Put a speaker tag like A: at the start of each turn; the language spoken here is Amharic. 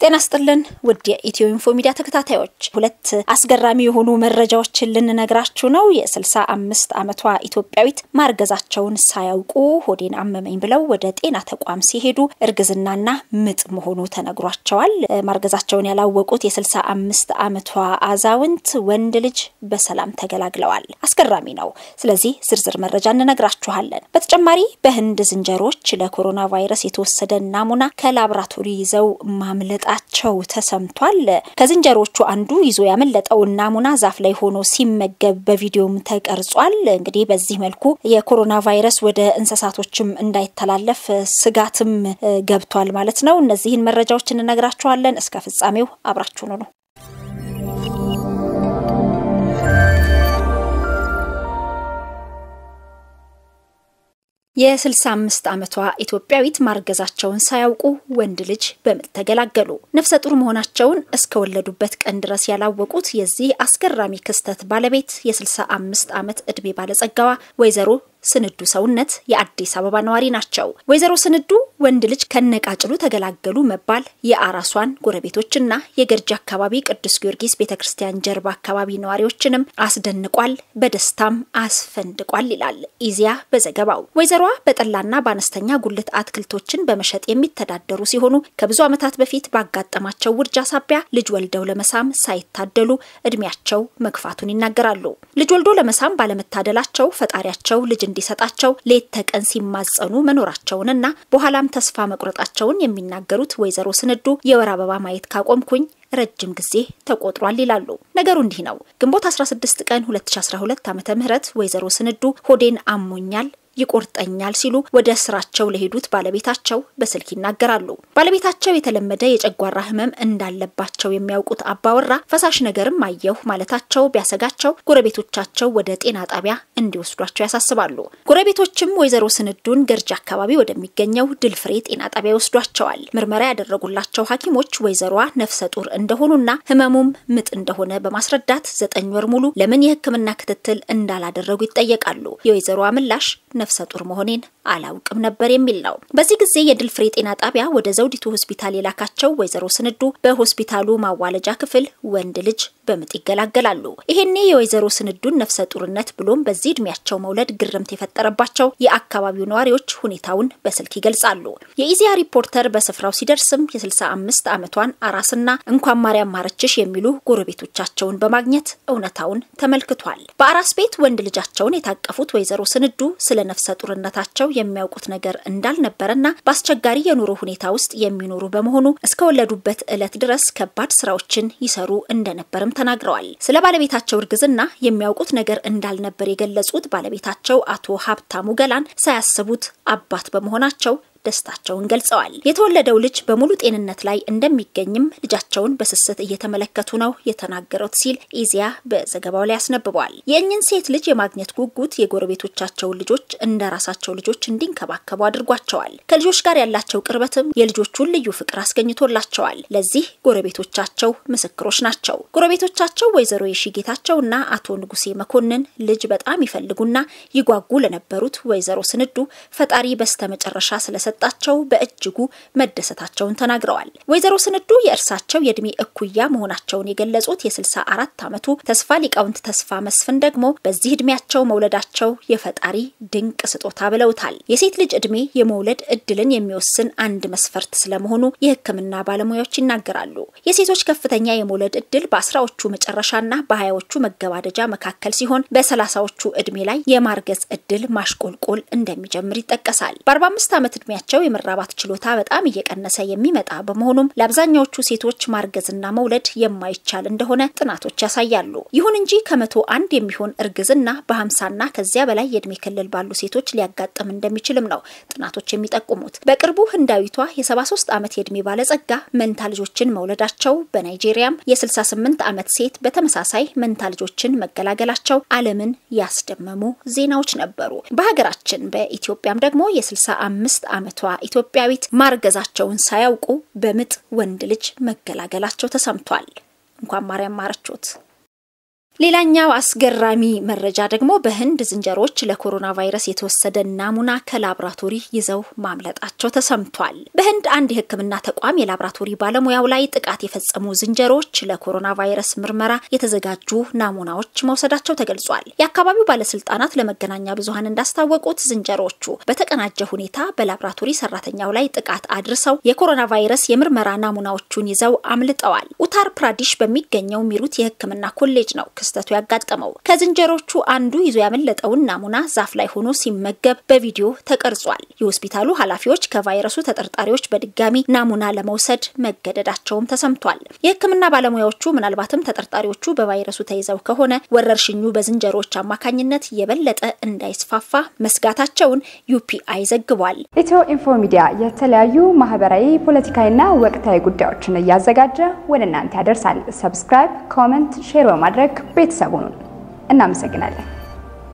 A: ጤና ስጥልን ውድ የኢትዮ ኢንፎ ሚዲያ ተከታታዮች፣ ሁለት አስገራሚ የሆኑ መረጃዎችን ልንነግራችሁ ነው። የስልሳ አምስት ዓመቷ ኢትዮጵያዊት ማርገዛቸውን ሳያውቁ ሆዴን አመመኝ ብለው ወደ ጤና ተቋም ሲሄዱ እርግዝናና ምጥ መሆኑ ተነግሯቸዋል። ማርገዛቸውን ያላወቁት የስልሳ አምስት ዓመቷ አዛውንት ወንድ ልጅ በሰላም ተገላግለዋል። አስገራሚ ነው። ስለዚህ ዝርዝር መረጃ እንነግራችኋለን። በተጨማሪ በህንድ ዝንጀሮች ለኮሮና ቫይረስ የተወሰደ ናሙና ከላብራቶሪ ይዘው ማምለጥ ቸው ተሰምቷል። ከዝንጀሮቹ አንዱ ይዞ ያመለጠውን ናሙና ዛፍ ላይ ሆኖ ሲመገብ በቪዲዮም ተቀርጿል። እንግዲህ በዚህ መልኩ የኮሮና ቫይረስ ወደ እንስሳቶችም እንዳይተላለፍ ስጋትም ገብቷል ማለት ነው። እነዚህን መረጃዎች እንነግራችኋለን። እስከ ፍጻሜው አብራችሁኑ ነው። የ65 ዓመቷ ኢትዮጵያዊት ማርገዛቸውን ሳያውቁ ወንድ ልጅ በምጥ ተገላገሉ። ነፍሰ ጡር መሆናቸውን እስከወለዱበት ቀን ድረስ ያላወቁት የዚህ አስገራሚ ክስተት ባለቤት የ65 ዓመት ዕድሜ ባለጸጋዋ ወይዘሮ ስንዱ ሰውነት የአዲስ አበባ ነዋሪ ናቸው። ወይዘሮ ስንዱ ወንድ ልጅ ከነቃጭሉ ተገላገሉ መባል የአራሷን ጎረቤቶችና የገርጂ አካባቢ ቅዱስ ጊዮርጊስ ቤተ ክርስቲያን ጀርባ አካባቢ ነዋሪዎችንም አስደንቋል፣ በደስታም አስፈንድቋል ይላል ኢዜአ በዘገባው። ወይዘሮዋ በጠላና በአነስተኛ ጉልት አትክልቶችን በመሸጥ የሚተዳደሩ ሲሆኑ ከብዙ ዓመታት በፊት ባጋጠማቸው ውርጃ ሳቢያ ልጅ ወልደው ለመሳም ሳይታደሉ እድሜያቸው መግፋቱን ይናገራሉ። ልጅ ወልዶ ለመሳም ባለመታደላቸው ፈጣሪያቸው ልጅ እንዲሰጣቸው ሌት ተቀን ሲማጸኑ መኖራቸውንና በኋላም ተስፋ መቁረጣቸውን የሚናገሩት ወይዘሮ ስንዱ የወር አበባ ማየት ካቆምኩኝ ረጅም ጊዜ ተቆጥሯል ይላሉ። ነገሩ እንዲህ ነው። ግንቦት 16 ቀን 2012 ዓ.ም ወይዘሮ ስንዱ ሆዴን አሞኛል ይቆርጠኛል ሲሉ ወደ ስራቸው ለሄዱት ባለቤታቸው በስልክ ይናገራሉ። ባለቤታቸው የተለመደ የጨጓራ ህመም እንዳለባቸው የሚያውቁት አባወራ ፈሳሽ ነገርም አየሁ ማለታቸው ቢያሰጋቸው ጎረቤቶቻቸው ወደ ጤና ጣቢያ እንዲወስዷቸው ያሳስባሉ። ጎረቤቶችም ወይዘሮ ስንዱን ገርጂ አካባቢ ወደሚገኘው ድልፍሬ ጤና ጣቢያ ይወስዷቸዋል። ምርመራ ያደረጉላቸው ሐኪሞች ወይዘሮዋ ነፍሰ ጡር እንደሆኑና ህመሙም ምጥ እንደሆነ በማስረዳት ዘጠኝ ወር ሙሉ ለምን የሕክምና ክትትል እንዳላደረጉ ይጠየቃሉ። የወይዘሮዋ ምላሽ ነፍሰ ጡር መሆኔን አላውቅም ነበር የሚል ነው። በዚህ ጊዜ የድልፍሬ ጤና ጣቢያ ወደ ዘውዲቱ ሆስፒታል የላካቸው ወይዘሮ ስንዱ በሆስፒታሉ ማዋለጃ ክፍል ወንድ ልጅ በምጥ ይገላገላሉ። ይሄኔ የወይዘሮ ስንዱን ነፍሰ ጡርነት ብሎም በዚህ እድሜያቸው መውለድ ግርምት የፈጠረባቸው የአካባቢው ነዋሪዎች ሁኔታውን በስልክ ይገልጻሉ። የኢዜአ ሪፖርተር በስፍራው ሲደርስም የ65 ዓመቷን አራስና እንኳን ማርያም ማረችሽ የሚሉ ጎረቤቶቻቸውን በማግኘት እውነታውን ተመልክቷል። በአራስ ቤት ወንድ ልጃቸውን የታቀፉት ወይዘሮ ስንዱ ስለ ነፍሰ ጡርነታቸው የሚያውቁት ነገር እንዳልነበረና በአስቸጋሪ የኑሮ ሁኔታ ውስጥ የሚኖሩ በመሆኑ እስከወለዱበት ዕለት ድረስ ከባድ ስራዎችን ይሰሩ እንደነበርም ተናግረዋል። ስለ ባለቤታቸው እርግዝና የሚያውቁት ነገር እንዳልነበር የገለጹት ባለቤታቸው አቶ ሀብታሙ ገላን ሳያስቡት አባት በመሆናቸው ደስታቸውን ገልጸዋል። የተወለደው ልጅ በሙሉ ጤንነት ላይ እንደሚገኝም ልጃቸውን በስስት እየተመለከቱ ነው የተናገሩት ሲል ኢዜአ በዘገባው ላይ አስነብቧል። የእኝን ሴት ልጅ የማግኘት ጉጉት የጎረቤቶቻቸውን ልጆች እንደ ራሳቸው ልጆች እንዲንከባከቡ አድርጓቸዋል። ከልጆች ጋር ያላቸው ቅርበትም የልጆቹን ልዩ ፍቅር አስገኝቶላቸዋል። ለዚህ ጎረቤቶቻቸው ምስክሮች ናቸው። ጎረቤቶቻቸው ወይዘሮ የሺ ጌታቸውና አቶ ንጉሴ መኮንን ልጅ በጣም ይፈልጉና ይጓጉ ለነበሩት ወይዘሮ ስንዱ ፈጣሪ በስተመጨረሻ ስለሰ ጣቸው በእጅጉ መደሰታቸውን ተናግረዋል። ወይዘሮ ስንዱ የእርሳቸው የእድሜ እኩያ መሆናቸውን የገለጹት የ64 ዓመቱ ተስፋ ሊቃውንት ተስፋ መስፍን ደግሞ በዚህ እድሜያቸው መውለዳቸው የፈጣሪ ድንቅ ስጦታ ብለውታል። የሴት ልጅ እድሜ የመውለድ እድልን የሚወስን አንድ መስፈርት ስለመሆኑ የሕክምና ባለሙያዎች ይናገራሉ። የሴቶች ከፍተኛ የመውለድ እድል በአስራዎቹ መጨረሻና በሀያዎቹ መገባደጃ መካከል ሲሆን በሰላሳዎቹ እድሜ ላይ የማርገዝ እድል ማሽቆልቆል እንደሚጀምር ይጠቀሳል። በ45 ዓመት እድሜያ ቸው የመራባት ችሎታ በጣም እየቀነሰ የሚመጣ በመሆኑም ለአብዛኛዎቹ ሴቶች ማርገዝና መውለድ የማይቻል እንደሆነ ጥናቶች ያሳያሉ። ይሁን እንጂ ከመቶ አንድ የሚሆን እርግዝና በሀምሳና ከዚያ በላይ የእድሜ ክልል ባሉ ሴቶች ሊያጋጥም እንደሚችልም ነው ጥናቶች የሚጠቁሙት። በቅርቡ ህንዳዊቷ የ73 ዓመት የእድሜ ባለጸጋ መንታ ልጆችን መውለዳቸው፣ በናይጄሪያም የ68 ዓመት ሴት በተመሳሳይ መንታ ልጆችን መገላገላቸው ዓለምን ያስደመሙ ዜናዎች ነበሩ። በሀገራችን በኢትዮጵያም ደግሞ የ65 ዓመት ቷ ኢትዮጵያዊት ማርገዛቸውን ሳያውቁ በምጥ ወንድ ልጅ መገላገላቸው ተሰምቷል። እንኳን ማርያም ማረቾት። ሌላኛው አስገራሚ መረጃ ደግሞ በህንድ ዝንጀሮዎች ለኮሮና ቫይረስ የተወሰደ ናሙና ከላብራቶሪ ይዘው ማምለጣቸው ተሰምቷል። በህንድ አንድ የሕክምና ተቋም የላብራቶሪ ባለሙያው ላይ ጥቃት የፈጸሙ ዝንጀሮዎች ለኮሮና ቫይረስ ምርመራ የተዘጋጁ ናሙናዎች መውሰዳቸው ተገልጿል። የአካባቢው ባለስልጣናት ለመገናኛ ብዙኃን እንዳስታወቁት ዝንጀሮዎቹ በተቀናጀ ሁኔታ በላብራቶሪ ሰራተኛው ላይ ጥቃት አድርሰው የኮሮና ቫይረስ የምርመራ ናሙናዎቹን ይዘው አምልጠዋል። ኡታር ፕራዲሽ በሚገኘው ሚሩት የሕክምና ኮሌጅ ነው ክስተቱ ያጋጠመው። ከዝንጀሮቹ አንዱ ይዞ ያመለጠውን ናሙና ዛፍ ላይ ሆኖ ሲመገብ በቪዲዮ ተቀርጿል። የሆስፒታሉ ኃላፊዎች ከቫይረሱ ተጠርጣሪዎች በድጋሚ ናሙና ለመውሰድ መገደዳቸውም ተሰምቷል። የህክምና ባለሙያዎቹ ምናልባትም ተጠርጣሪዎቹ በቫይረሱ ተይዘው ከሆነ ወረርሽኙ በዝንጀሮዎች አማካኝነት የበለጠ እንዳይስፋፋ መስጋታቸውን ዩፒአይ ዘግቧል።
B: ኢትዮ ኢንፎ ሚዲያ የተለያዩ ማህበራዊ፣ ፖለቲካዊና ወቅታዊ ጉዳዮችን እያዘጋጀ ወደ እናንተ ያደርሳል። ሰብስክራይብ፣ ኮመንት፣ ሼር በማድረግ ቤተሰቡን እናመሰግናለን።